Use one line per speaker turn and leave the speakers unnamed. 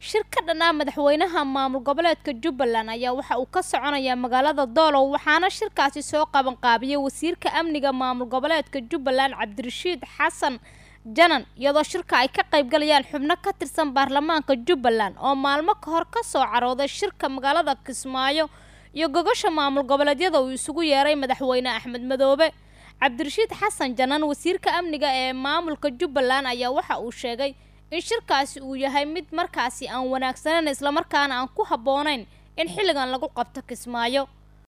shir ka dhan ah madaxweynaha maamul goboleedka jubbaland ayaa waxa uu ka soconayaa magaalada doolow waxaana shirkaasi soo qabanqaabiyey wasiirka amniga maamul goboleedka jubbaland cabdirashiid xasan janan iyadoo shirka ay ka qaybgalayaan xubno ka tirsan baarlamaanka jubbaland oo maalmo ka hor ka soo carooday shirka magaalada kismaayo iyo gogosha maamul goboleedyada uu isugu yeeray madaxweyne axmed madoobe cabdirashiid xasan janan wasiirka amniga ee maamulka jubbaland ayaa waxa uu sheegay in shirkaasi uu yahay mid markaasi aan wanaagsaneyn islamarkaana aan ku habboonayn in xilligan lagu qabto kismaayo